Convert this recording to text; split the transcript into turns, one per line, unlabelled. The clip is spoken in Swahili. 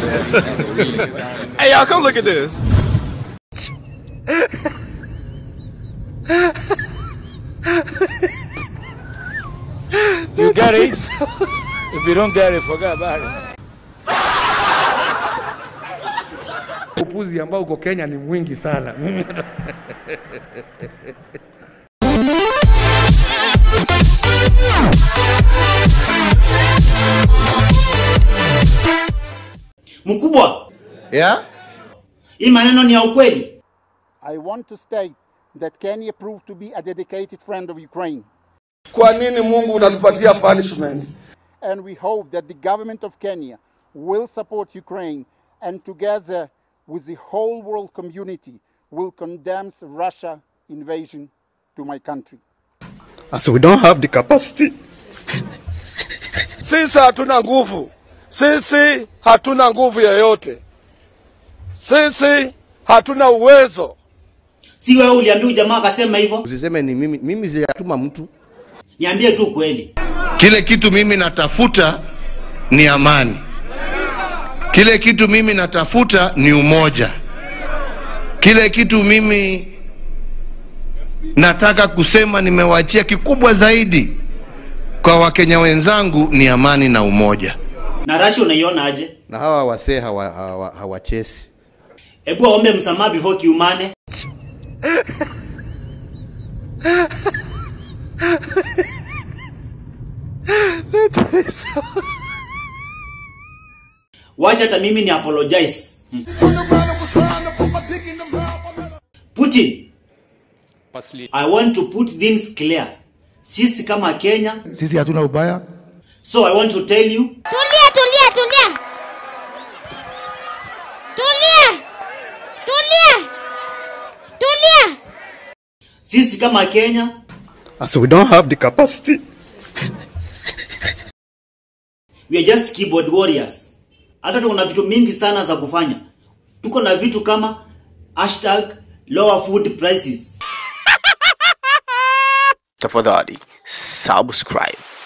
hey, y'all, come look at this.
You get it? if you don't get it, forget about it.
Upuzi ambao uko Kenya ni mwingi sana. Mimi
Mkubwa,
Yeah?
hii maneno ni ya ukweli.
I want to state that Kenya proved to be a dedicated friend of Ukraine,
Kwa nini Mungu unatupatia punishment?
and we hope that the government of Kenya will support Ukraine and together with the whole world community will condemn Russia invasion to my country.
As we don't have the capacity.
Sisi hatuna nguvu, sisi hatuna nguvu yoyote, sisi hatuna uwezo.
Si wewe uliambia jamaa akasema hivyo?
Usiseme ni mimi, mimi sijatuma mtu.
Niambie tu kweli.
Kile kitu mimi natafuta ni amani. Kile kitu mimi natafuta ni umoja. Kile kitu mimi nataka kusema nimewachia kikubwa zaidi kwa Wakenya wenzangu ni amani na umoja.
Na Russia unaiona aje?
Na hawa wasee hawa, hawa, hawachesi.
Hebu aombe msamaha before kiumane. Wacha hata mimi ni apologize. Putin, I want to put things clear. Sisi kama Kenya,
sisi hatuna ubaya.
so I want to tell you,
Tulia, tulia, tulia. Tulia. Tulia. Tulia.
sisi kama Kenya
As we don't have the capacity.
we are just keyboard warriors. Hata tuko na vitu mingi sana za kufanya. Tuko na vitu kama hashtag lower food prices.
tafadhali subscribe